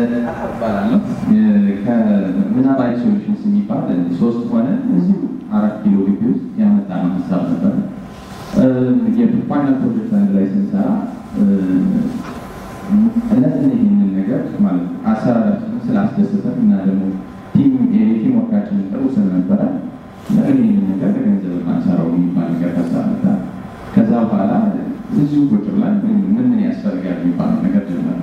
እባላለሁ ከምናባይ ሶሉሽንስ የሚባል ሶስት ሆነ እዚሁ አራት ኪሎ ግቢ ውስጥ ያመጣነው ሀሳብ ነበረ። የፋይናል ፕሮጀክት አንድ ላይ ስንሰራ እነዚህ ይህንን ነገር ማለት አሰራራችንን ስላስደሰተን እና ደግሞ ቲም ወርካችንን ጥሩ ስለነበረ ለምን ይህንን ነገር ለገንዘብ ማንሰራው የሚባል ነገር ተሳመታ። ከዛ በኋላ እዚሁ ቁጭ ብለን ምን ምን ያስፈልጋል የሚባለው ነገር ጀመረ።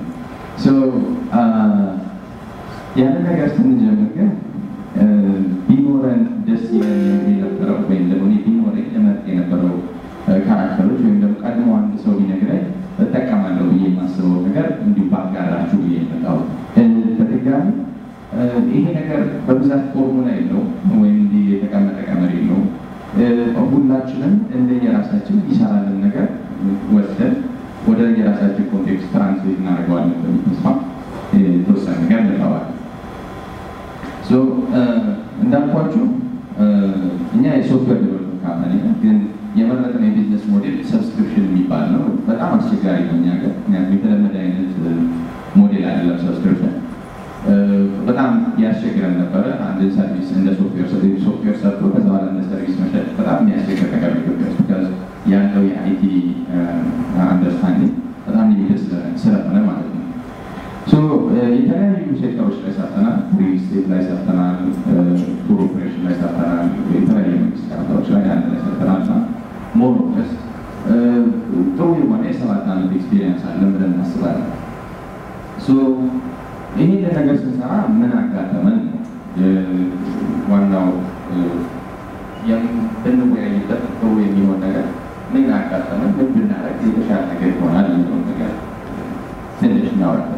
ያንን ነገር ስንጀምር ግን ቢኖረን ደስ ይለን የነበረው ወይም ደግሞ ቢኖረኝ እመርጥ የነበረው ካራክተሮች ወይም ደግሞ ቀድሞ አንድ ሰው ቢነግረኝ እጠቀማለሁ ብዬ የማስበው ነገር እንዲሁ ባጋራችሁ ብዬ የመጣው በድጋሚ ይሄ ነገር በብዛት ፎርሙላ የለውም ወይም እንዲህ የተቀመጠ ቀመር የለውም። ሁላችንም እንደየራሳችን ይሰራልን ነገር ወስደን ወደ የራሳችን ኮንቴክስት ትራንስሌት እናደርገዋለን በሚል ተስፋ የተወሰነ ነገር ልተዋል። እንዳልኳችሁ እኛ የሶፍትዌር ዴቨሎፕመንት ካምፓኒ ነን፣ ግን የመረጥነው የቢዝነስ ሞዴል ሰብስክሪፕሽን የሚባል ነው። በጣም አስቸጋሪ ነው እኛ ሀገር፣ ምክንያቱም የተለመደ አይነት ሞዴል አይደለም ሰብስክሪፕሽን። በጣም ያስቸግረን ነበረ። አንድ ሰርቪስ እንደ ሶፍትዌር ሶፍትዌር ሰርቶ ከዛ በኋላ እንደ ሰርቪስ መሸጥ በጣም የሚያስቸግር ነገር ኢትዮጵያ ውስጥ ያለው የአይቲ አንደርስታንዲንግ በጣም ሊሚትድ ስለሆነ ማለት ነው። የተለያዩ ሴክተሮች ላይ ሰርተናል። ሪል ስቴት ላይ ሰርተናል፣ ቱር ኦፕሬሽን ላይ ሰርተናል፣ የተለያዩ መንግስት ካርታዎች ላይ አንድ ላይ ሰርተናል እና ሞር ኦፍ ጥሩ የሆነ የሰባት ዓመት ኤክስፒሪየንስ አለን ብለን እናስባለን። ይሄን ነገር ስንሰራ ምን አጋጠመን? ዋናው ብንወያይበት ጥሩ የሚሆን ነገር ምን አጋጠመን፣ ምን ብናደርግ የተሻለ ነገር ይሆናል የሚለውን ነገር ትንሽ እናወራለን።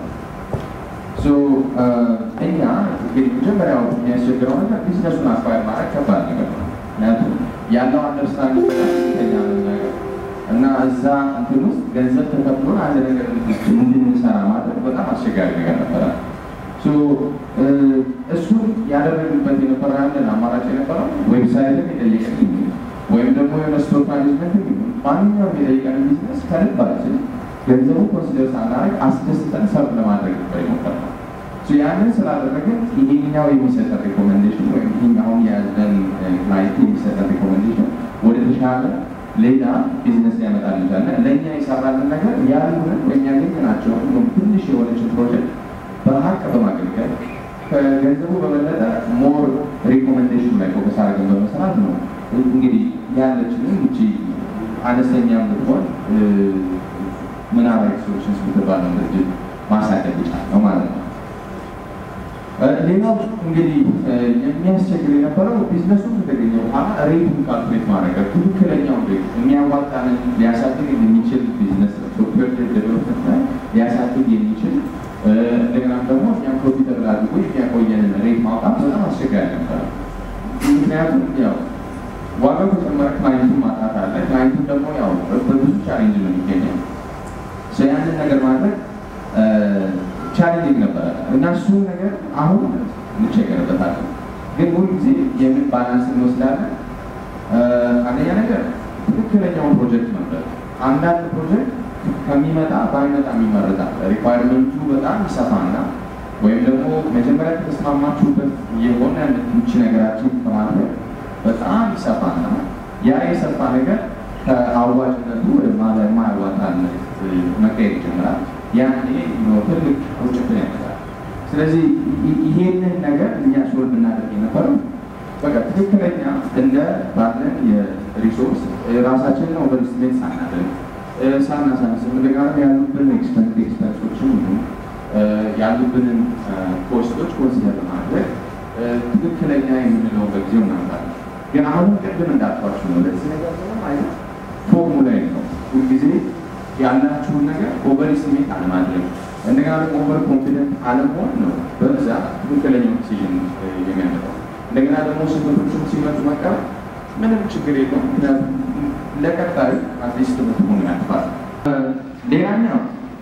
እኛ እንግዲህ መጀመሪያው የሚያስቸግረው ነገር ቢዝነሱን አስፋይር ማድረግ ከባድ ነገር ነው። ምክንያቱም ያለው አንደርስታንድ ከኛ ነገር እና እዛ እንትን ውስጥ ገንዘብ ተከፍሎን አንድ ነገር እንድንሰራ ማድረግ በጣም አስቸጋሪ ነገር ነበረ። እሱን ያደረግንበት የነበረ ያለን አማራጭ የነበረው ዌብሳይትን የጠየቀን ወይም ደግሞ የሆነ ስቶር ማኔጅመንት ማንኛውም የጠየቀን ቢዝነስ ከልባችን ገንዘቡ ኮንሲደር ሳናደርግ አስደስተን ሰርቭ ለማድረግ ነበር የሞከርነው። ያንን ስላደረግን ይሄኛው የሚሰጠን ሪኮሜንዴሽን ወይም ይሄኛውን የያዘን ክላይንት የሚሰጠን ሪኮሜንዴሽን ወደ ተሻለ ሌላ ቢዝነስ ሊያመጣል ይችላል። ለእኛ የሰራልን ነገር ያሉንን ወይም ያገኘናቸውን ትንሽ የሆነችን ፕሮጀክት በሀቅ በማገልገል ከገንዘቡ በበለጠ ሞር ሪኮሜንዴሽን ላይ ፎከስ አድርገን በመስራት ነው እንግዲህ ያለችንን እቺ አነስተኛ ብትሆን ምናባዊ ሶሉሽንስ የምትባለው ድርጅት ማሳደግ ይቻላል ማለት ነው። ሌላው እንግዲህ የሚያስቸግር የነበረው ቢዝነሱ ከተገኘ በኋላ ሬቱን ካልኩሌት ማድረግ ትክክለኛው ሬት የሚያዋጣንን ሊያሳድግ የሚችል ቢዝነስ ሶፍትዌር ዴቨሎፕመንት ላይ ሊያሳድግ የሚችል እንደገና ደግሞ እኛም ፕሮፊተብል አድርጎ የሚያቆየንን ሬት ማውጣት በጣም አስቸጋሪ ነበረ። ምክንያቱም ያው ዋጋው ከጨመረ ክላይንቱን ማጣት አለ። ክላይንቱን ደግሞ ያው በብዙ ቻሌንጅ ነው የሚገኘው። ያንን ነገር ማድረግ ቻሌንጅ ነበረ እና እሱን ነገር አሁን እንቸገርበታለን። ግን ሁል ጊዜ የምን ባላንስ እንወስዳለን። አንደኛ ነገር ትክክለኛውን ፕሮጀክት ነበር። አንዳንድ ፕሮጀክት ከሚመጣ ባይመጣ ይመረጣል። ሪኳየርመንቱ በጣም ይሰፋና ወይም ደግሞ መጀመሪያ ከተስማማችሁበት የሆነ ምች ነገራችን ከማድረግ በጣም ይሰፋና ያ የሰፋ ነገር ከአዋጭነቱ ወደ ማያዋጣነት መቀየር ይጀምራል። ያኔ ትልቅ ቁጭትን ያመጣል። ስለዚህ ይሄንን ነገር እኛ ሶልቭ እናደርግ የነበረው በቃ ትክክለኛ እንደ ባለን የሪሶርስ ራሳችንን ኦቨር ስሜት ሳናደርግ ሳናሳንስ እንደገና ያሉብን ኤክስፐንስ ኤክስፐንሶችን ያሉብንን ኮስቶች ኮንሲደር በማድረግ ትክክለኛ የምንለው በጊዜው እናምጣለን። ግን አሁንም ቅድም እንዳልኳችሁ ነው ለዚህ ነገር ምንም አይነት ፎርሙላ ነው። ሁልጊዜ ያላችሁን ነገር ኦቨር ስሜት አለማድረግ እንደገና ደግሞ ኦቨር ኮንፊደንት አለመሆን ነው በብዛት ትክክለኛው ዲሲዥን የሚያመጣው። እንደገና ደግሞ ስህተቶችም ሲመጡ መቀበል ምንም ችግር የለውም። ምክንያቱም ለቀጣዩ አትሊስት ትምህርት ሆኖ ያልፋል። ሌላኛው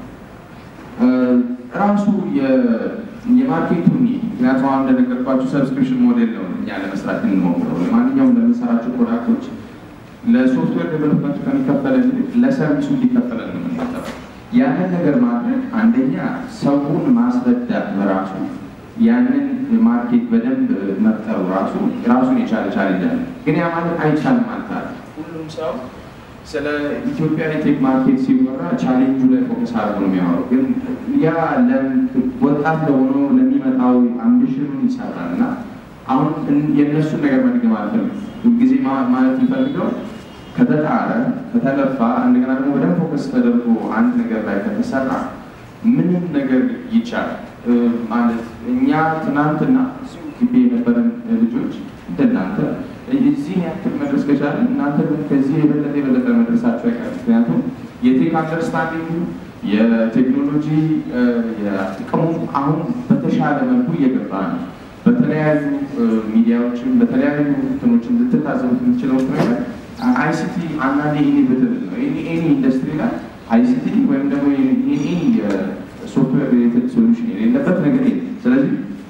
ራሱ የማርኬቱ ምክንያቱም አሁን እንደነገርኳችሁ ሰብስክሪፕሽን ሞዴል ነው እኛ ለመስራት የምንሞክረው። ማንኛውም ለምንሰራቸው ፕሮዳክቶች ለሶፍትዌር ዴቨሎፕመንቱ ከሚከፈለን ይልቅ ለሰርቪሱ እንዲከፈለን ነው የምንሞክረው። ያንን ነገር ማድረግ አንደኛ ሰውን ማስረዳት በራሱ ያንን ማርኬት በደንብ መፍጠሩ ራሱ ራሱን የቻለ ቻሌንጅ አለ። ግን ያ ማለት አይቻልም ማለት አለ። ሁሉም ሰው ስለ ኢትዮጵያ የቴክ ማርኬት ሲወራ ቻሌንጁ ላይ ፎከስ አድርጎ ነው የሚያወራው። ግን ያ ወጣት ለሆኖ ለሚመጣው አምቢሽኑን ይሰራል እና አሁን የእነሱን ነገር መድገም አልፈልግም። ጊዜ ማለት የሚፈልገው ከተጣረ ከተለፋ፣ እንደገና ደግሞ በደንብ ፎከስ ተደርጎ አንድ ነገር ላይ ከተሰራ ምንም ነገር ይቻላል ማለት እኛ ትናንትና እዚሁ ግቢ የነበረን ልጆች እንደናንተ እዚህ ያክል መድረስ ከቻለ እናንተ ከዚህ የበለጠ የበለጠ መድረሳቸው አይቀርም። ምክንያቱም የቴክ አንደርስታንዲንግ የቴክኖሎጂ ጥቅሙ አሁን በተሻለ መልኩ እየገባ ነው። በተለያዩ ሚዲያዎችን በተለያዩ እንትኖችን ልትታዘቡት የምትችለው ነገር አይሲቲ አንዳንዴ ኢኒቬትብል ነው። ኤኒ ኢንዱስትሪ ላይ አይሲቲ ወይም ደግሞ ኤኒ ሶፍትዌር ሪሌትድ ሶሉሽን የሌለበት ነገር የለም። ስለዚህ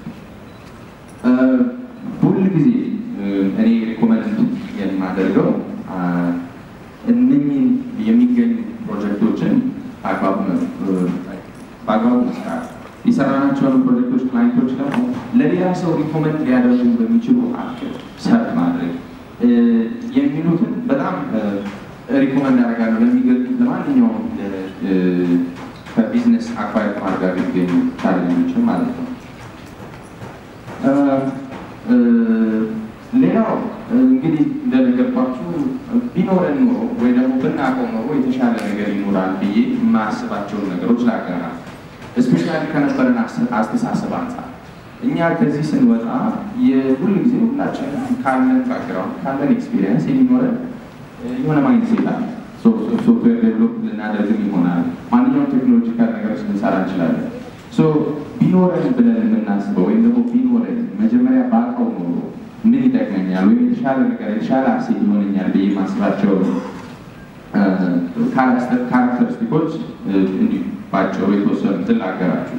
ሁል ጊዜ እኔ ሪኮመንድ የማደርገው እነኝን የሚገኙ ፕሮጀክቶችን በአግባቡ መስራት የሰራናቸውን ፕሮጀክቶች ክላይንቶች ደግሞ ለሌላ ሰው ሪኮመንድ ሊያደርጉ በሚችሉ አክል ሰርት ማድረግ የሚሉትን በጣም ሪኮመንድ ያደርጋለሁ ለሚገኙት ለማንኛውም ከቢዝነስ አኳይ ማድረግ የሚገኙ ቻሌንጆችን ማለት ነው። ሌላው እንግዲህ እንደነገርኳችሁ ቢኖረን ኖሮ ወይ ደግሞ ብናውቀው ኖሮ የተሻለ ነገር ይኖራል ብዬ የማያስባቸውን ነገሮች ላገራ እስፔሻሊ ከነበረን አስተሳሰብ አንጻር እኛ ከዚህ ስንወጣ የሁል ጊዜ ሁላችን ካለን ባክግራውንድ ካለን ኤክስፒሪየንስ የሚኖረን የሆነ ማይንድ ሴት አለ። ሶፍትዌር ዴቨሎፕ ልናደርግም ይሆናል። ማንኛውም ቴክኖሎጂካል ነገሮች ልንሰራ እንችላለን። ቢኖረን ብለን የምናስበው ወይም ደግሞ ቢኖረን መጀመሪያ ባውቀው ኖሮ ምን ይጠቅመኛል ወይም የተሻለ ነገር የተሻለ አሴት ይሆነኛል ብዬ የማስባቸው ካራክተሪስቲኮች እንዲሁ ባጭሩ የተወሰኑትን ላገራችሁ።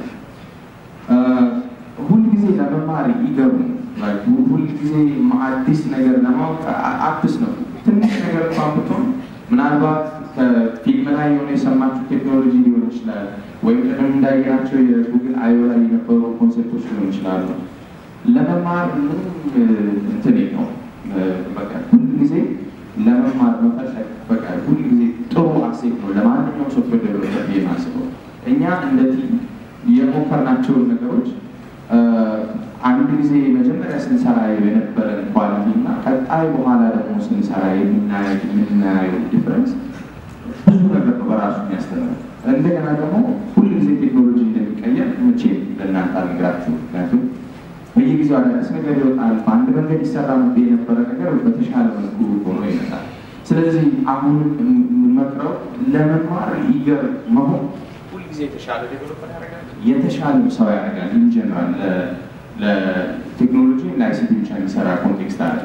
ሁልጊዜ ለመማር ይገቡ ሁልጊዜ አዲስ ነገር ለማወቅ አዲስ ነው። ትንሽ ነገር እንኳን ብትሆን ምናልባት ከፊልም ላይ የሆነ የሰማችሁ ቴክኖሎጂ ሊሆን ይችላል፣ ወይም ቅድም እንዳየናቸው የጉግል አዮ ላይ የነበሩ ኮንሴፕቶች ሊሆን ይችላሉ። ለመማር ምንም እንትን ነው። በቃ ሁልጊዜ ለመማር መፈለግ በቃ ሁልጊዜ ጥሩ አሴት ነው ለማንኛውም ሶፍትዌር ዴቨሎፐር ብዬ የማስበው። እኛ እንደ ቲም የሞከርናቸውን ነገሮች አንድ ጊዜ መጀመሪያ ስንሰራ የነበረን ኳሊቲ እና ቀጣይ በኋላ ደግሞ ስንሰራ የምናየው ዲፍረንስ ብዙ ነገር ነው በራሱ የሚያስተምረው። እንደገና ደግሞ ሁል ጊዜ ቴክኖሎጂ እንደሚቀየር መቼም ለእናንተ አልነግራችሁ። ምክንያቱም በየጊዜው አዳዲስ ነገር ይወጣል። በአንድ መንገድ ይሰራ ነበር የነበረ ነገር በተሻለ መልኩ ሆኖ ይመጣል። ስለዚህ አሁን የምመክረው ለመማር ይገር መሆን ሁልጊዜ የተሻለ ዴቨሎፐር ያደርጋል፣ የተሻለ ሰው ያደርጋል። ኢንጀነራል ለቴክኖሎጂ ለአይሲቲ ብቻ የሚሰራ ኮንቴክስት አለ።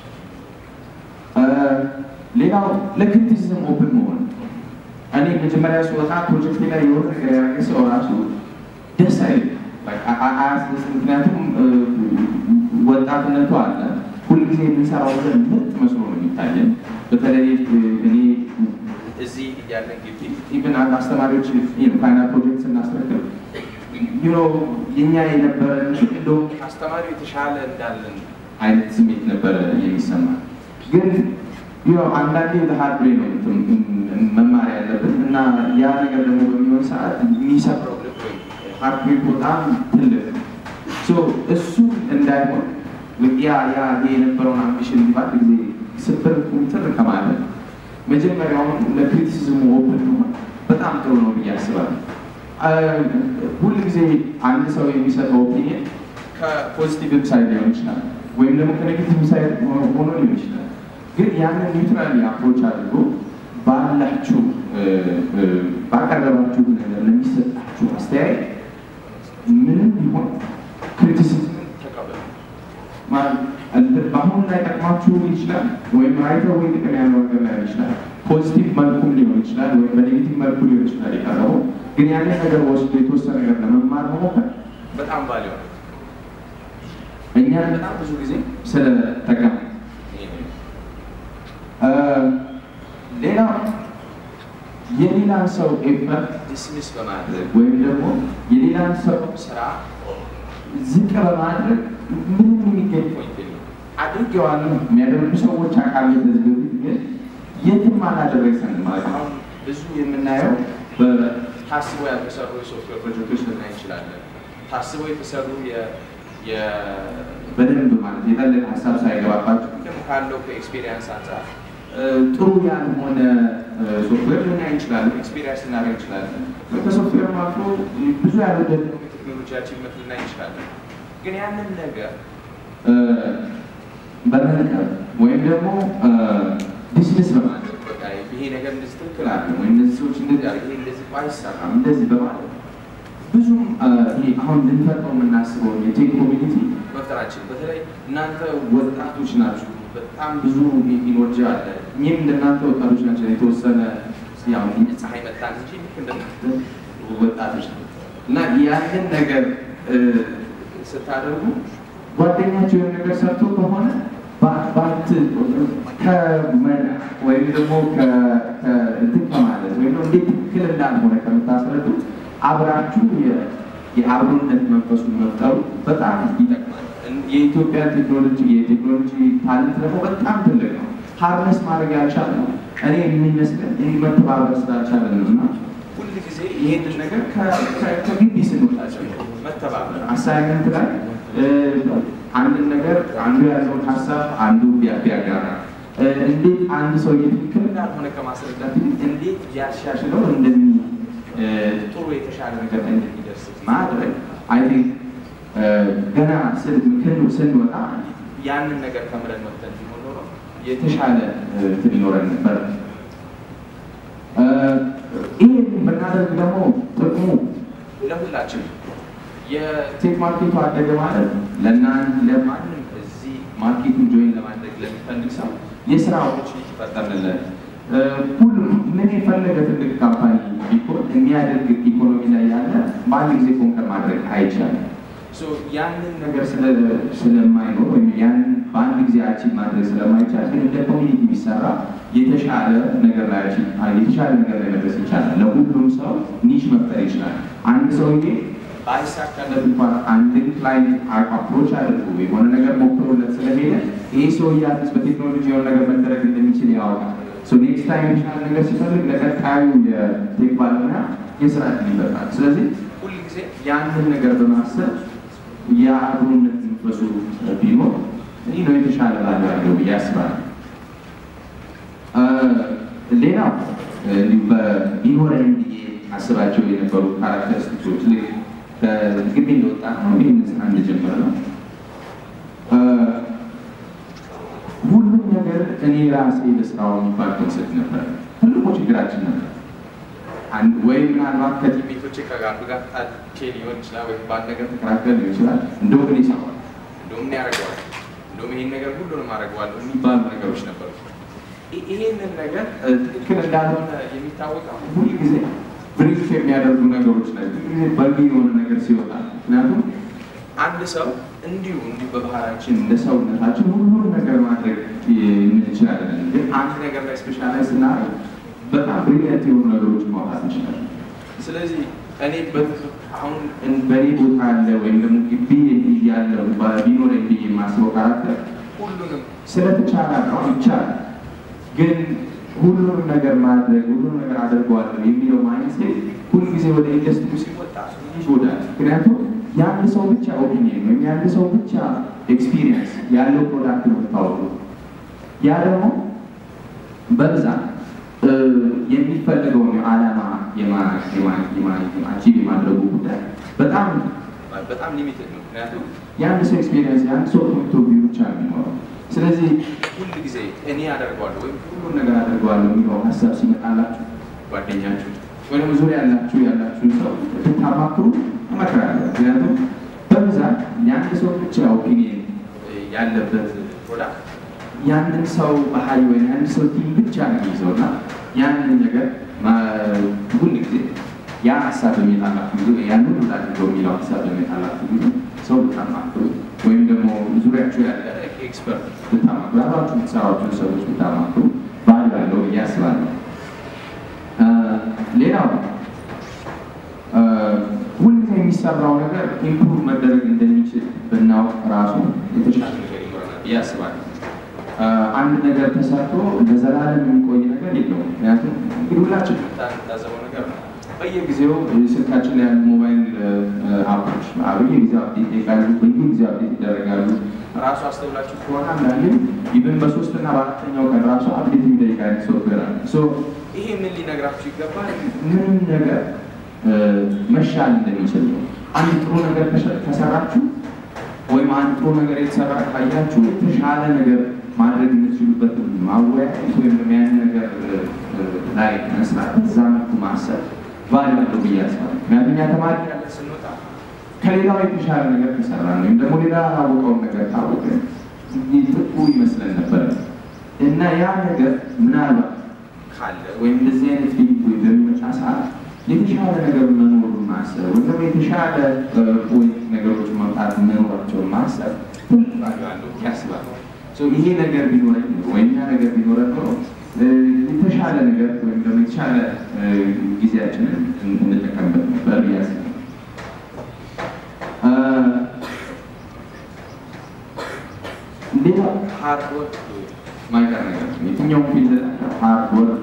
ሌላው ለክሪቲሲዝም ኦፕን መሆን እኔ መጀመሪያ ስወጣ ፕሮጀክት ላይ የሆነ ነገር ያደረገ ሰው ራሱ ደስ አይልም፣ አያስደስትም። ምክንያቱም ወጣትነቱ አለ። ሁልጊዜ የምንሰራው ነገር ምርጥ መስሎ ነው የሚታየን። በተለይ እኔ እዚህ እያለን ግቢ ኢቨን አንድ አስተማሪዎች ፋይናል ፕሮጀክት ስናስረክብ ዩኖ የኛ የነበረ እንደውም አስተማሪው የተሻለ እንዳለን አይነት ስሜት ነበረ የሚሰማ ግን ያው አንዳንዴ ለሀርድ ነው መማር ያለብን እና ያ ነገር ደግሞ በሚሆን ሰዓት የሚሰብረው ሀርድ በጣም ትልቅ እሱ እንዳይሆን ያ ያ የነበረውን አምቢሽን ባል ጊዜ ስብር ቁምትር ከማለት መጀመሪያውን ለክሪቲሲዝሙ ኦፕን መሆን በጣም ጥሩ ነው ብዬ አስባለሁ። ሁል ጊዜ አንድ ሰው የሚሰጠው ኦፒኒየን ከፖዚቲቭ ሳይድ ሊሆን ይችላል፣ ወይም ደግሞ ከኔጌቲቭ ሳይድ ሆኖ ሊሆን ይችላል። ግን ያንን ኒውትራሊ አፕሮች አድርጎ ባላችሁ ባቀረባችሁ ነገር ለሚሰጣችሁ አስተያየት ምንም ቢሆን ክሪቲሲዝም ተቀበሉ። በአሁኑ ላይ ጠቅማችሁ ይችላል፣ ወይም ራይተው ወይ ጥቅም ያለው ነገር ላይ ይችላል። ፖዚቲቭ መልኩም ሊሆን ይችላል፣ ወይም በኔጌቲቭ መልኩ ሊሆን ይችላል የቀረበው ግን ያንን ነገር ወስዶ የተወሰነ ነገር ለመማር መሞከር በጣም ባል ሆነ እኛን በጣም ብዙ ጊዜ ስለጠቀመ ሌላ የሌላን ሰው ኤፈርት ዲስሚስ በማድረግ ወይም ደግሞ የሌላን ሰው ስራ ዝቅ በማድረግ ምንም የሚገኝ ፖይንት የለም። አድርጌዋለሁ የሚያደርጉ ሰዎች አቃሚ ከዚህ በፊት ግን የትም አላደረሰንም ማለት ነው። አሁን ብዙ የምናየው በታስበው ያልተሰሩ የሶፍትዌር ፕሮጀክቶች ልናይ እንችላለን። ታስበው የተሰሩ የ- የ- በደንብ ማለት የጠለቀ ሀሳብ ሳይገባባቸው ግን ካለው ከኤክስፔሪንስ አንጻር እ፣ ጥሩ ያልሆነ እ፣ ሶፍትዌር ልናይ እንችላለን። ኤክስፔሪንስ ልናደርግ እንችላለን። ከሶፍትዌር አልፎ ብዙ ያልወደድ ቴክኖሎጂ አቺቭመንት ልናይ እንችላለን። ግን ያንን ነገር እ፣ በመንቀር ወይም ደግሞ ዲስሚስ በማድረግ በቃ ይሄ ነገር እንደዚህ ትክክል አለ ወይም እነዚህ ሰዎች እንደዚህ አለ ይሄ እንደዚህ አይሰራም እንደዚህ በማለት ብዙም እ፣ ይሄ አሁን ልንፈጥረው የምናስበው የቴክ ኮሚኒቲ መፍጠራችን በተለይ እናንተ ወጣቶች ናችሁ። በጣም ብዙ ኢኖርጂ አለ። እኚህም እንደናንተ ወጣቶች ናቸው። የተወሰነ ያው ፀሐይ መጣን እንጂ ልክ እንደናንተ ወጣቶች ነው እና ያንን ነገር እ፣ ስታደርጉ ጓደኛቸው የሆነ ነገር ሰርቶ ከሆነ ባ- ባት ከመና ወይም ደግሞ ከ- ከ- እንትን ከማለት ወይም ደግሞ እንዴት ትክክል እንዳልሆነ ከምታስረዱ አብራችሁ የ- የአብሮነት መንፈሱን መፍጠሩ በጣም ይጠቅማል። እን- የኢትዮጵያ ቴክኖሎጂ የቴክኖሎጂ ታለንት ደግሞ በጣም ትልቅ ነው። ሀርነስ ማድረግ ያልቻለ ነው። እኔ የሚመስለን ይህ መተባበር ስላልቻለ ነው እና ሁል ጊዜ ይህንን ነገር ከ- ከ- ከግቢ ስንወጣ ጀምሮ መተባበር አሳይመንት ላይ እ፣ አንድን ነገር አንዱ ያለውን ሀሳብ አንዱ ቢያ- ቢያጋራ እ፣ እንዴት አንድ ሰው ትክክል እንዳልሆነ ከማስረዳት ይልቅ እንዴት ቢያሻሽለው እንደሚ እ፣ ጥሩ የተሻለ ነገር ላይ እንደሚደርስ ማድረግ አይ ቲንክ ገና ስን- ክን- ስንወጣ ያንን ነገር ከምረን መጥተን ቢሆን ኖሮ የተሻለ እ፣ እንትን ይኖረን ነበር። እ፣ ይህን ብናደርግ ደግሞ ጥቅሙ ለሁላችን የቴክ ማርኬቱ አደገ ማለት ለእናንተ ለማንም እዚህ ማርኬቱን ጆይን ለማድረግ ለሚፈልግ ሰው የስራ ኦፖርቹኒቲ ይፈጠርልለት። እ፣ ሁሉም ምን የፈለገ ትልቅ ካምፓኒ ቢሆን የሚያደርግ ኢኮኖሚ ላይ ያለ በአንድ ጊዜ ኮንከር ማድረግ አይቻልም። ሶ ያንን ነገር ስለ- ስለማይኖር ወይም ያንን በአንድ ጊዜ አቺቭ ማድረግ ስለማይቻል ግን እንደ ኮሚኒቲ ቢሰራ የተሻለ ነገር ላይ አቺቭ የተሻለ ነገር ላይ መድረስ ይቻላል። ለሁሉም ሰው ኒሽ መፍጠር ይችላል። አንድ ሰውዬ ባይሳካለት እንኳን አንድን ክላይንት አፕሮች አድርጎ የሆነ ነገር ሞክሮለት ስለሄደ ይሄ ሰውዬ አዲስ በቴክኖሎጂ የሆነ ነገር መደረግ እንደሚችል ያወቃል። ኔክስት ታይም የተሻለ ነገር ሲፈልግ ለቀጣዩ የቴክ ባለሙያ የስራ እድል ይፈጥራል። ስለዚህ ሁልጊዜ ያንን ነገር በማሰብ የአብሮነት መንፈሱ ቢኖር ይህ ነው የተሻለ ላለ ያለው ብዬ አስባለሁ። እ፣ ሌላው እንዲሁ በቢኖረን ብዬ አስባቸው የነበሩ ካራክተሪስቲክሶች ልክ ከግቢ እንደወጣ ነው ይህን ስራ እንደጀመረ ነው እ፣ ሁሉም ነገር እኔ ራሴ ለስራው የሚባል ኮንሰፕት ነበር። ትልቁ ችግራችን ነበር። አንድ ወይ ምናልባት ከቲሜቶቼ ከጋርዱ ጋር ጣልቼ ሊሆን ይችላል፣ ወይ በአንድ ነገር ተከራከር ሊሆን ይችላል። እንደውም እኔ ይሰራዋል፣ እንደውም እኔ ያደርገዋል፣ እንደውም ይሄን ነገር ሁሉንም አደርገዋለሁ የሚባሉ ነገሮች ነበሩ። ይ- ይሄንን ነገር እ፣ ትክክል እንዳልሆነ የሚታወቀው ሁል ጊዜ ብሪፍ የሚያደርጉ ነገሮች ናቸው። ሁል ጊዜ በግ የሆነ ነገር ሲወጣ ምክንያቱም አንድ ሰው እንዲሁ እንዲሁ በባህላችን እንደ ሰውነታችን ሁሉም ነገር ማድረግ እንችላለን። ግን አንድ ነገር ላይ ስፔሻላይዝ ስናደርግ በጣም ብሪሊያንት የሆኑ ነገሮችን ማውጣት እንችላለን። ስለዚህ እኔ በ- አሁን እን- በእኔ ቦታ ያለ ወይም ደግሞ ግቢ ያለው ቢኖረኝ ብዬ የማስበው ካራክተር ሁሉንም ስለተቻለ ነው ይቻላል ግን ሁሉንም ነገር ማድረግ ሁሉንም ነገር አደርገዋለሁ የሚለው ማይንድሴት ሁልጊዜ ወደ ኢንዱስትሪ ሲወጣ ይጎዳል። ምክንያቱም የአንድ ሰው ብቻ ኦፒኒየን ወይም የአንድ ሰው ብቻ ኤክስፒሪየንስ ያለው ፕሮዳክት ነው የምታወሩ። ያ ደግሞ በብዛት እ፣ የሚፈልገውን ዓላማ አቺቭ የማድረጉ ጉዳይ በጣም በጣም ሊሚትድ ነው። ምክንያቱም የአንድ ሰው ኤክስፒሪየንስ የአንድ ሰው ፖይንት ኦፍ ቪው ብቻ ነው የሚኖረው። ስለዚህ ሁል ጊዜ እኔ አደርገዋለሁ ወይም ሁሉን ነገር አደርገዋለሁ የሚለው ሀሳብ ሲመጣላችሁ ጓደኛችሁ ወይም ዙሪያ ያላችሁ ያላችሁን ሰው ብታማክሩ እመክራለሁ። ምክንያቱም በብዛት የአንድ ሰው ብቻ ኦፒኒየን ያለበት ፕሮዳክት ያንን ሰው ባህሪ ወይም ያንን ሰው ቲም ብቻ ነው የሚይዘው እና ያንን ነገር ሁል ጊዜ ያ ሀሳብ በሚጣላችሁ ጊዜ ያን ሁሉ አድርገው የሚለው ሀሳብ በሚጣላችሁ ጊዜ ሰው ብታማክሩ ወይም ደግሞ ዙሪያችሁ ያለ ኤክስፐርት ብታማክሩ አብራችሁ የምትሰሯቸውን ሰዎች ብታማክሩ ባህል ያለው ብዬ አስባለሁ። አ፣ የሚሰራው ነገር ኢምፕሩቭ መደረግ እንደሚችል ብናውቅ ራሱ የተሻለ ነገር ይኖረናል ብዬ አስባለሁ። አንድ ነገር ተሰርቶ ለዘላለም የሚቆይ ነገር የለውም። ምክንያቱም እንግዲህ ሁላችን የምታዘበው ነገር ነው። በየጊዜው ስልካችን ላይ ያሉ ሞባይል አፖች በየጊዜው አፕዴት ይቃሉ፣ በየጊዜው አፕዴት ይደረጋሉ። ራሱ አስተውላችሁ ከሆነ አንዳንዴ ኢቨን በሶስት እና በአራተኛው ቀን ራሱ አፕዴት የሚጠይቅ አይነት ሶፍትዌር አለ። ይሄ ምን ሊነግራችሁ ይገባል? ምንም ነገር መሻል እንደሚችል ነው። አንድ ጥሩ ነገር ከሰራችሁ ወይም አንድ ጥሩ ነገር የተሰራ ካያችሁ የተሻለ ነገር ማድረግ የምትችሉበትን ማወያየት ወይም ያን ነገር ላይ መስራት እዛ መልኩ ማሰብ ቫሊ አለው ብዬ አስባለሁ። ምክንያቱም እኛ ተማሪ ያለ ስንወጣ ከሌላው የተሻለ ነገር ከሰራ ወይም ደግሞ ሌላ ያላወቀውን ነገር ካወቀ ጥቁ ይመስለን ነበር እና ያ ነገር ምናልባት ካለ ወይም እንደዚህ አይነት ፊልም ወይም በሚመጣ ሰዓት የተሻለ ነገር መኖሩን ማሰብ ወይም ደግሞ የተሻለ ፖይንት ነገሮች መምጣት መኖራቸውን ማሰብ ትልቅ ዋጋ አለው ያስባለሁ። ይሄ ነገር ቢኖረኝ ወይም ያ ነገር ቢኖረን ኖሮ የተሻለ ነገር ወይም ደግሞ የተሻለ ጊዜያችንን እንጠቀምበት ነበር ያስ ሌላ ሃርድ ወርክ ማይቀር ነገር ነው። የትኛውም ፊልድ ሃርድ ወርክ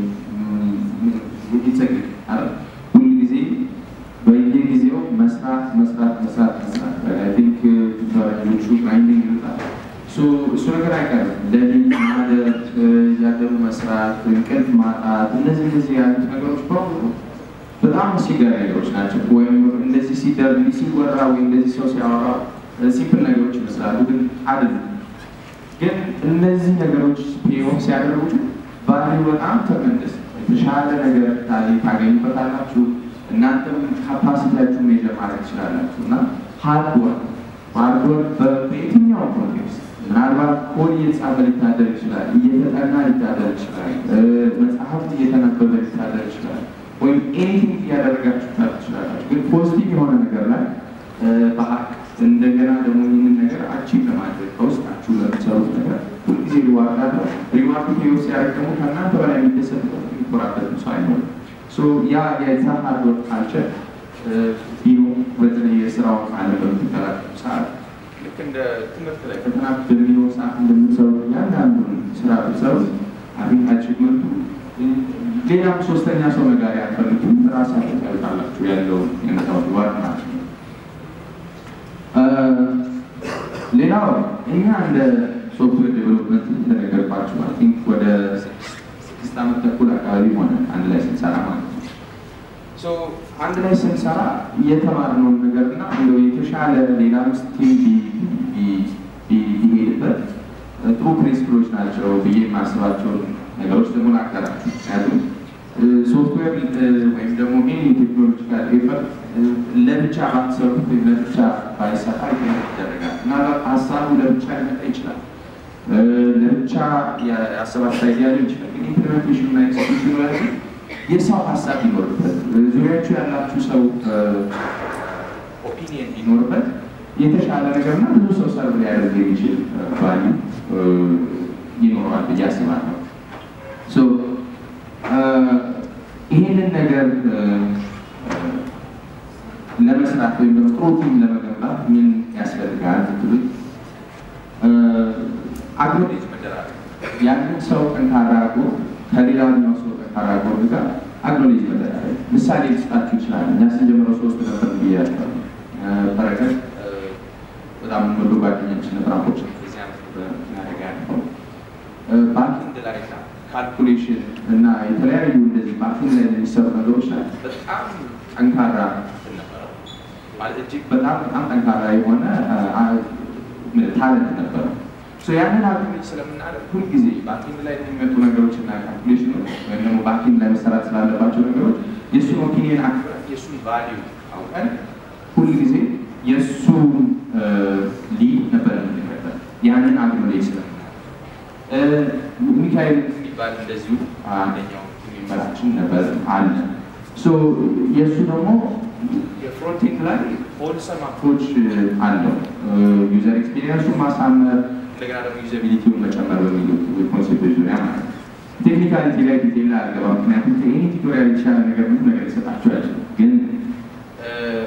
ይጸግቅ ሁሉ ጊዜ በየጊዜው መስራት መስራት መስራት መስራት ቲንክ ፈረንጆቹ ግራይንዲንግ ይሉታል። እሱ ነገር አይቀርም። ለሊት ማደር፣ እያደሩ መስራት፣ እንቅልፍ ማጣት፣ እነዚህ እነዚህ ያሉት ነገሮች በሙሉ በጣም አስቸጋሪ ነገሮች ናቸው። ወይም እንደዚህ ሲደር ሲወራ ወይም እንደዚህ ሰው ሲያወራ ሲምፕል ነገሮች ይመስላሉ፣ ግን አይደለም። ግን እነዚህ ነገሮች ፔኦፍ ሲያደርጉ ቫሊዩ በጣም ተመንደስ የተሻለ ነገር ታገኙበታላችሁ። እናንተም ካፓሲቲያችሁ ሜጀር ማድረግ ትችላላችሁ እና ሃርድ ወርክ ሃርድ ወርክ በየትኛው ኮንቴክስት ምናልባት ኮድ እየተጻፈ ሊታደር ይችላል፣ እየተጠና ሊታደር ይችላል፣ መጽሐፍት እየተነበበ ሊታደር ይችላል፣ ወይም ኤኒቲንግ እያደረጋችሁ ታደር ትችላላችሁ። ግን ፖዚቲቭ የሆነ ነገር ላይ በሀቅ እንደገና ደግሞ ይህንን ነገር አቺቭ ለማድረግ ከውስጣችሁ ለምትሰሩት ነገር ሁልጊዜ ሪዋርድ አለው። ሪዋርዱ ሄው ሲያደርግ ደግሞ ከእናንተ በላይ የሚደሰትበት የሚኮራበት ሰው አይኖርም። ያ የዛ ሃርድ ወርክ ካልቸር ቢሮ በተለይ የስራውን ዓለም በምትቀላቀሉ ሰዓት ልክ እንደ ትምህርት ላይ ፈተና በሚኖር ሰዓት እንደምትሰሩት እያንዳንዱን ስራ ብትሰሩ አቤት አቺቭመንቱ ሌላም ሶስተኛ ሰው ነጋሪ አትፈልጉም። ራሳችሁ ታዩታላችሁ ያለውን የነታው ሪዋርድ ማለት ነው። ሌላው እኛ እንደ ሶፍትዌር ዴቨሎፕመንት እንደነገርኳችሁ አይ ቲንክ ወደ ስድስት ዓመት ተኩል አካባቢ ሆነ አንድ ላይ ስንሰራ ማለት ነው። አንድ ላይ ስንሰራ የተማርነውን ነገር እና እንደው የተሻለ ሌላ ውስጥ ቲም ቢሄድበት ጥሩ ፕሪንስፕሎች ናቸው ብዬ የማስባቸውን ነገሮች ደግሞ ላጋራችሁ። ምክንያቱም ሶፍትዌር ወይም ደግሞ ሜን ቴክኖሎጂካል ኤፈርት ለብቻ ባትሰሩት ወይም ለብቻ ባይሰራ ይደረጋል። ምናልባት ሀሳቡ ለብቻ ሊመጣ ይችላል። ለብቻ ያሰባችሁ አይዲያ ሊሆን ይችላል። ግን ኢምፕሊሜንቴሽን እና ኤክስኪዩሽን ላይ የሰው ሀሳብ ቢኖርበት፣ ዙሪያችሁ ያላችሁ ሰው ኦፒኒየን ቢኖርበት የተሻለ ነገርና ብዙ ሰው ሰርቭ ሊያደርግ የሚችል ቫልዩ ይኖረዋል ብዬ አስባለሁ። ይህንን ነገር ለመስራት ወይም ደግሞ ጥሩ ቲም ለመገንባት ምን ያስፈልጋል ብትሉት አግኖሌጅ መደራረግ ያንን ሰው ጠንካራ አድርጎ ከሌላኛው ሰው ጠንካራ አድርጎ ጋር አግኖሌጅ መደራረግ። ምሳሌ ልስጣችሁ ይችላል። እኛ ስንጀምረው ሶስት ነበር ብያቸው በረከት በጣም ወዶ ጓደኛችን ነበር። አፖች ዚህ ዓመት አደጋ ያለው ባንኪንግ ላይ ካልኩሌሽን እና የተለያዩ እንደዚህ ባንኪንግ ላይ የሚሰሩ ነገሮች ላይ በጣም ጠንካራ ነበረ። ማለት እጅግ በጣም በጣም ጠንካራ የሆነ ታለንት ነበረ። ያንን አግኝት ስለምናደርግ ሁልጊዜ ባንኪንግ ላይ የሚመጡ ነገሮች እና ካልኩሌሽኖች ወይም ደግሞ ባንኪንግ ላይ መሰራት ስላለባቸው ነገሮች የእሱን ኦፒኒየን አክብረን የእሱን ቫሊዩ አውቀን ሁልጊዜ የእሱን ሊድ ነበር የምንከተል ያንን አግኖሌጅ ስለምናደርግ ሚካኤል የሚባል እንደዚሁ አንደኛው የሚመራችን ነበር አለ። የእሱ ደግሞ የፍሮንቲንግ ላይ ሆልሰም አፕሮች አለው። ዩዘር ኤክስፒሪየንሱን ማሳመር እንደገና ደግሞ ዩዘቢሊቲውን መጨመር በሚሉት ኮንሴፕቶች ዙሪያ ማለት ነው። ቴክኒካሊቲ ላይ ዲቴል ላይ አልገባም፣ ምክንያቱም ይህ ቱቶሪያል የተሻለ ነገር ምንም ነገር ሊሰጣቸው አይችልም። ግን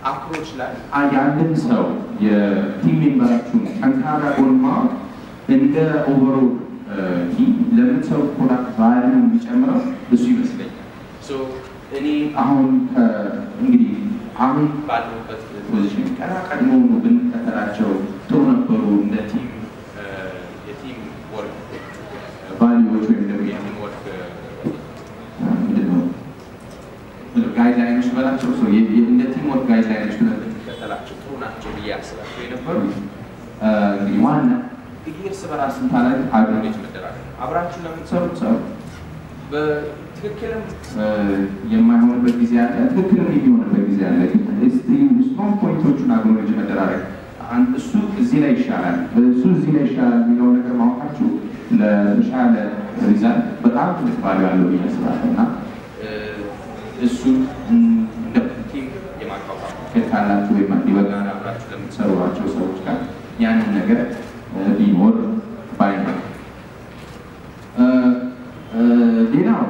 አፕሮች ላይ የአንድን ሰው የቲም ሜምበራችሁን ጠንካራ ጎን ማወቅ እንደ ኦቨሮል ቲም ለምትሰሩ ፕሮዳክት ቫሊዩ የሚጨምረው እሱ ይመስለኛል። እኔ አሁን እንግዲህ አሁን ባለሁበት ፖዚሽን ቀና ቀድሞ ብንከተላቸው ጥሩ ነበሩ እንደ ቲም የቲም ወርክ ቫሊዎች ወይም ደግሞ የቲም ወርክ ምንድን ነው ጋይድላይኖች በላቸው እንደ ቲም ወርክ ጋይድላይኖች ብለን ብንከተላቸው ጥሩ ናቸው ብዬ አስባቸው የነበሩ እንግዲህ ዋና እንግዲህ እርስ በራስ ስንታላይ አግሮኔጅ መደራገር አብራችሁ ለምትሰሩት ሰው በትክክልም የማይሆንበት ጊዜ አለ፣ ትክክልም የሚሆንበት ጊዜ አለ። ስትሮንግ ፖይንቶቹን አግኖሎጂ መደራረግ እሱ እዚህ ላይ ይሻላል፣ እሱ እዚህ ላይ ይሻላል የሚለውን ነገር ማወቃችሁ ለተሻለ ሪዛልት በጣም ትልቅ ቫልዩ አለው ብዬ አስባለሁ እና እሱ እንደ ቲም የማቋቋም ክል ካላችሁ ወይም በጋራ አብራችሁ ለምትሰሩባቸው ሰዎች ጋር ያንን ነገር ቢኖር ባይ ነው። ሌላው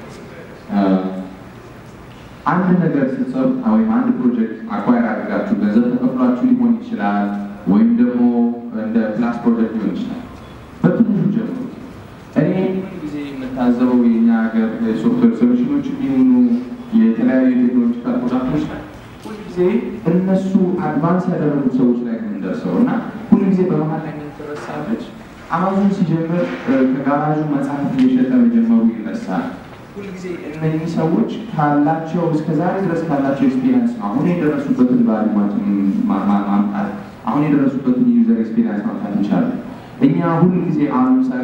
አንድ ነገር ስትሰሩ ወይም አንድ ፕሮጀክት አኳየር አድርጋችሁ ገንዘብ ተከፍሏችሁ ሊሆን ይችላል፣ ወይም ደግሞ እንደ ክላስ ፕሮጀክት ሊሆን ይችላል። በትንሹ ጀምሩ። እኔ ጊዜ የምታዘበው የኛ ሀገር ሶፍትዌር ሶሉሽኖች የሚሆኑ የተለያዩ ቴክኖሎጂካል ፕሮዳክቶች ላይ ሁልጊዜ እነሱ አድቫንስ ያደረጉት ሰዎች ላይ የምንደርሰው እና ሁልጊዜ በመሀል ላይ የምትረሳለች አማዞን ሲጀምር ከጋራዡ መጽሐፍ እየሸጠ መጀመሩ ይረሳል። ሁልጊዜ እነዚህ ሰዎች ካላቸው እስከዛሬ ድረስ ካላቸው ኤክስፔሪንስ ነው አሁን የደረሱበትን ቫልዩ ማምጣት አሁን የደረሱበትን ዩዘር ኤክስፔሪንስ ማምጣት ይቻላል። እኛ ሁሉ ጊዜ አሁን ለምሳሌ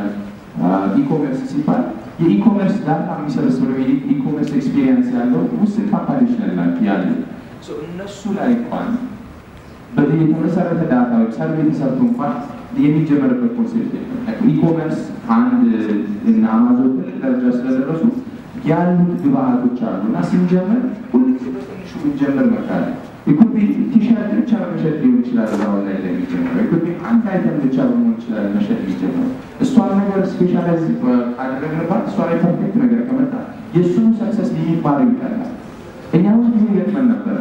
ኢኮሜርስ ሲባል የኢኮሜርስ ዳታ የሚሰበስበው የኢኮሜርስ ኤክስፔሪንስ ያለው ውስን ካምፓኒዎች ያሉ እነሱ ላይ እንኳን በዚህ የተመሰረተ ዳታ ወይም ሰርቬ ተሰርቶ እንኳን የሚጀመርበት ኮንሴፕት የለም። ኢኮመርስ አንድ እና አማዞን ትልቅ ደረጃ ስለደረሱ ያሉት ግብአቶች አሉ እና ስንጀምር ሁልጊዜ በትንሹ ብንጀምር መካለ ኢኮቢ ቲሸርት ብቻ መሸጥ ሊሆን ይችላል። ዛሁን ላይ ላይ የሚጀምረው ኢኮቢ አንድ አይተም ብቻ በመሆን ይችላል መሸጥ የሚጀምረው እሷን ነገር ስፔሻላይዝ ካደረግንባት እሷ ላይ ፐርፌክት ነገር ከመጣ የእሱኑ ሰክሰስ ሊሚት ማድረግ ይቀላል። እኛ ሁሉ ጊዜ ገጥመን ነበረ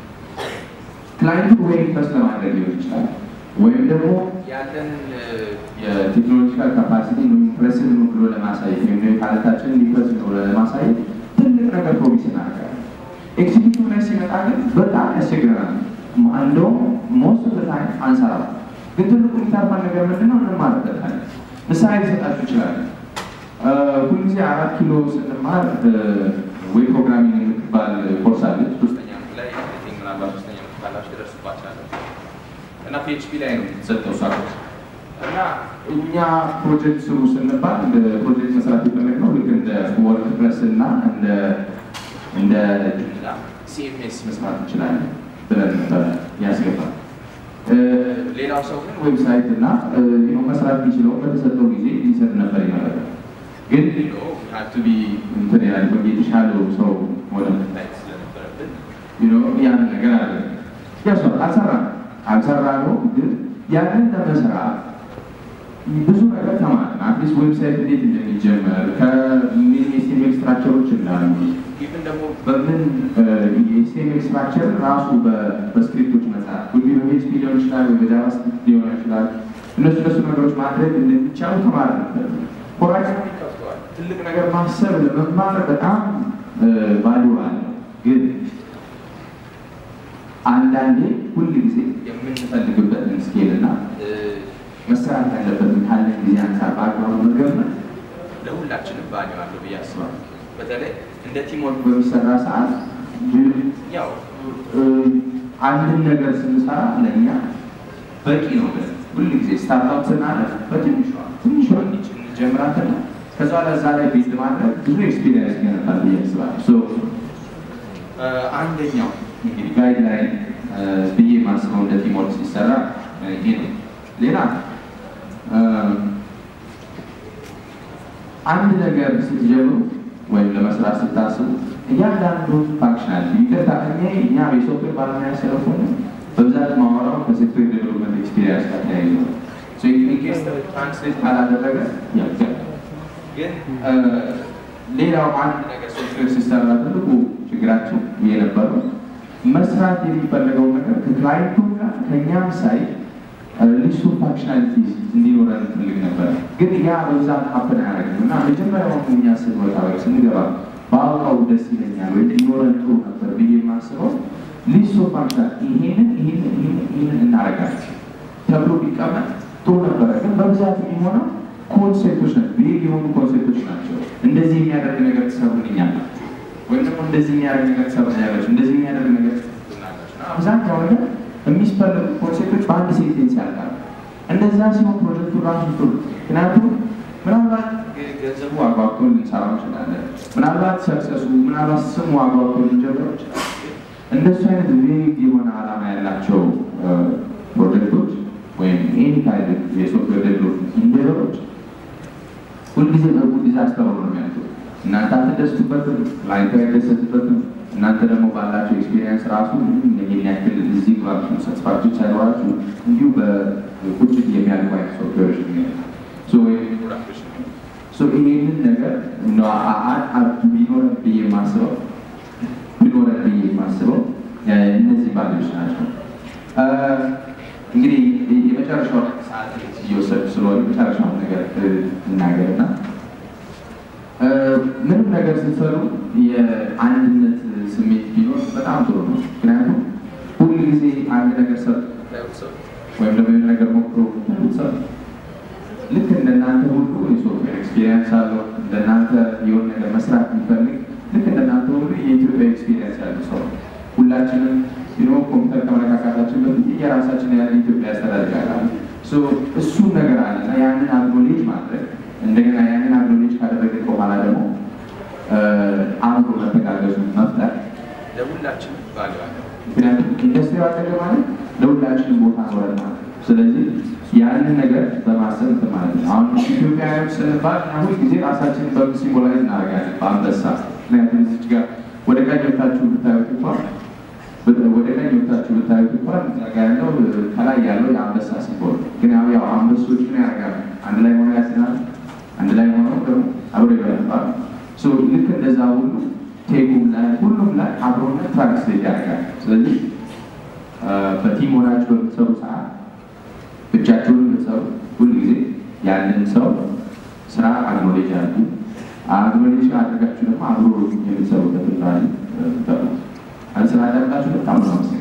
ክላይንቱ ወይ ኢንቨስት ለማድረግ ሊሆን ይችላል ወይም ደግሞ ያለን የቴክኖሎጂካል ካፓሲቲ ኢምፕሬሲቭ ነው ብሎ ለማሳየት ወይም ካለታችንን ኢምፕሬሲቭ ነው ብሎ ለማሳየት ትልቅ ነገር ፕሮሚስ እናደርጋለን። ኤክሲኪዩቲቭ ላይ ሲመጣ ግን በጣም ያስቸግረናል። እንደውም ሞስት ኦፍ ታይም አንሰራም። ግን ትልቁ የሚታርፋን ነገር ምንድነው? እንማርበታለን። ምሳሌ ሊሰጣችሁ ይችላለን። ሁልጊዜ አራት ኪሎ ስንማር ዌብ ፕሮግራሚንግ የምትባል ኮርስ አለች። ሶስተኛ ላይ ምናልባት ሶስተኛ ካላችሁ ደረሱባችኋል እና ፒኤችፒ ላይ ነው የተሰጠው እሷ ኮርስ እና እኛ ፕሮጀክት ስሩ ስንባል ፕሮጀክት መስራት የፈለግነው ልክ እንደ ወርድፕረስ እና እንደ እንደ ጁምላ ሲኤምኤስ መስራት እንችላለን ብለን ነበረ ያስገባል። ሌላው ሰው ግን ዌብሳይት እና መስራት የሚችለው በተሰጠው ጊዜ ሊሰጥ ነበር ይመረጣል። ግን ሀቱ ቢ እንትን ያለ የተሻለው ሰው ወደ መታየት ስለነበረብን ያን ነገር አለ ያሷ አልሰራ አልሰራ ነው ግን ያንን ለመስራት ብዙ ነገር ተማርን። አትሊስት ዌብሳይት እንዴት እንደሚጀመር ከምን የኤስቲኤምኤል ስትራክቸሮች እንዳሉ ኢቭን ደግሞ በምን የኤስቲኤምኤል ስትራክቸር ራሱ በስክሪፕቶች መጽሐፍ ሁሉ በፒኤችፒ ሊሆን ይችላል ወይ በጃቫስክሪፕት ሊሆን ይችላል። እነሱ እነሱ ነገሮች ማድረግ እንደሚቻሉ ተማር ነበር። ሆራይዘን ይከፍተዋል። ትልቅ ነገር ማሰብ ለመማር በጣም ቫሊዩ አለው። ግን አንዳንዴ ሁል ጊዜ የምንፈልግበትን ስኬል እና መሰራት ያለበትን ካለን ጊዜ አንጻር በአግባቡ መገመት ለሁላችንም ቫሊዩ አለው ብዬ አስባለሁ። በተለይ እንደ ቲምወርክ በሚሰራ ሰዓት ያው አንድን ነገር ስንሰራ ለእኛ በቂ ነው ብለን ሁል ጊዜ ስታርታፕ ስናደርግ በትንሿ ትንሿ እንጀምራትና ከዛ ለዛ ላይ ቤት ማድረግ ብዙ ኤክስፒሪየንስ ይገነባል ብዬ አስባለሁ። አንደኛው እንግዲህ ጋይድላይን ብዬ ማስበው እንደ ቲምወርክ ሲሰራ ይሄ ነው። ሌላ አንድ ነገር ስትጀምሩ ወይም ለመስራት ስታስቡ እያንዳንዱ ፋንክሽናል ይቅርታ እኔ እኛ የሶፍትዌር ባለሙያ ስለሆነ በብዛት ማወራው ከሶፍትዌር ዴቨሎፕመንት ኤክስፒሪየንስ ጋር ተያይዞ ነው። ኢንኬስ ትራንስሌት ካላደረገ ያጋል። ግን ሌላው አንድ ነገር ሶፍትዌር ሲሰራ ትልቁ ችግራችን የነበረው መስራት የሚፈለገው ነገር ከክላይንቱ ጋር ከእኛም ሳይ ሊስት ኦፍ ፋንክሽናሊቲስ እንዲኖረን እንፈልግ ነበር። ግን ያ በብዛት ሀፕን አያደርግም እና መጀመሪያውን እኛ ስንወጣ ወይ ስንገባ በአውቃው ደስ ይለኛል ወይ ሊኖረን ጥሩ ነበር ብዬ የማስበው ሊስት ኦፍ ፋንክሽናል ይሄንን ይሄንን ይሄንን ይሄንን እናደርጋለን ተብሎ ቢቀመጥ ጥሩ ነበረ። ግን በብዛት የሚሆነው ኮንሴፕቶች ናቸው፣ ቤግ የሆኑ ኮንሴፕቶች ናቸው። እንደዚህ የሚያደርግ ነገር ትሰሩልኛላችሁ ወይም ደግሞ እንደዚህ የሚያደርግ ነገር ትሰሩልኛላችሁ፣ እንደዚህ የሚያደርግ ነገር ትሰሩልኛላችሁ። አብዛኛው ነገር የሚስፈልጉ ኮንሴፕቶች በአንድ ሴንቴንስ ያልቃሉ። እንደዛ ሲሆን ፕሮጀክቱ ራሱ ጥሩ ምክንያቱም ምናልባት ገንዘቡ አጓግቶ ልንሰራው እንችላለን። ምናልባት ሰክሰሱ፣ ምናልባት ስሙ አጓግቶ ልንጀምረው እንችላለን። እንደሱ አይነት ቬግ የሆነ ዓላማ ያላቸው ፕሮጀክቶች ወይም ኤኒ ካይነት የሶፍትዌር ዴቨሎፕመንት ኢንጂነሮች ሁልጊዜ በጉ ዲዛስተር ነው የሚያልቁት። እናንተ አትደስቱበትም፣ ክላይንቱ አይደሰትበትም። እናንተ ደግሞ ባላቸው ኤክስፔሪየንስ ራሱ ይህን ያክል እዚህ ባችሁ ሳትስፋክሽን ሳይኖራችሁ እንዲሁ በቁጭት የሚያልቁ አይነት ሶፍትዌሮች ይህንን ነገር ቢኖረን ብዬ የማስበው ቢኖረን ብዬ የማስበው እነዚህ ባሎች ናቸው። እንግዲህ የመጨረሻው ሰዓት እየወሰዱ ስለሆነ የመጨረሻውን ነገር እናገርና ምንም ነገር ስትሰሩ የአንድነት ስሜት ቢኖር በጣም ጥሩ ነው። ምክንያቱም ሁል ጊዜ አንድ ነገር ሰሩ ወይም ደግሞ የሆነ ነገር ሞክሮ ሰሩ ልክ እንደናንተ ሁሉ የሶፍትዌር ኤክስፒሪየንስ አለው እንደናንተ የሆነ ነገር መስራት የሚፈልግ ልክ እንደናንተ ሁሉ የኢትዮጵያ ኤክስፒሪየንስ ያለው ሰው ሁላችንም ቢሮ ኮምፒውተር ከመነካካታችን በፊት የራሳችን ያለ ኢትዮጵያ ያስተዳድጋል። እሱም ነገር አለ እና ያንን አግኖሌጅ ማድረግ እንደገና ያንን አግኖሌጅ ካደረግን በኋላ ደግሞ አብሮ መተጋገዙ መፍጠር ለሁላችንም ባለ ምክንያቱም ኢንዱስትሪ አደገ ማለት ለሁላችንም ቦታ ኖረን ማለት ስለዚህ ያንን ነገር በማሰብ እንትን ማለት ነው። አሁን ኢትዮጵያውያን ስንባል ሁል ጊዜ ራሳችንን በምን ሲምቦላይዝ እናደርጋለን? በአንበሳ ምክንያቱም እዚች ጋር ወደ ቀኝ ወታችሁ ብታዩት እንኳን ወደ ቀኝ ወታችሁ ብታዩት እንኳን ጋ ያለው ከላይ ያለው የአንበሳ ሲምቦል ግን ያው ያው አንበሶች ምን ያደርጋሉ? አንድ ላይ ሆነው ያስናል። አንድ ላይ ሆነው ደግሞ አብሮ ይበላል። ልክ እንደዛ ሁሉ ቴኩም ላይ ሁሉም ላይ አብሮነት ትራንስሌት ያደርጋል። ስለዚህ በቲም ሆናችሁ በምትሰሩ ሰዓት ብቻችሁን የምትሰሩ ሁል ጊዜ ያንን ሰው ስራ አግኖሌጅ አድርጉ። አግኖሌጅ አድርጋችሁ ደግሞ አብሮ የምትሰሩበትን ቫልዩ ጠሩ። ስራ ያደርጋችሁ በጣም ነው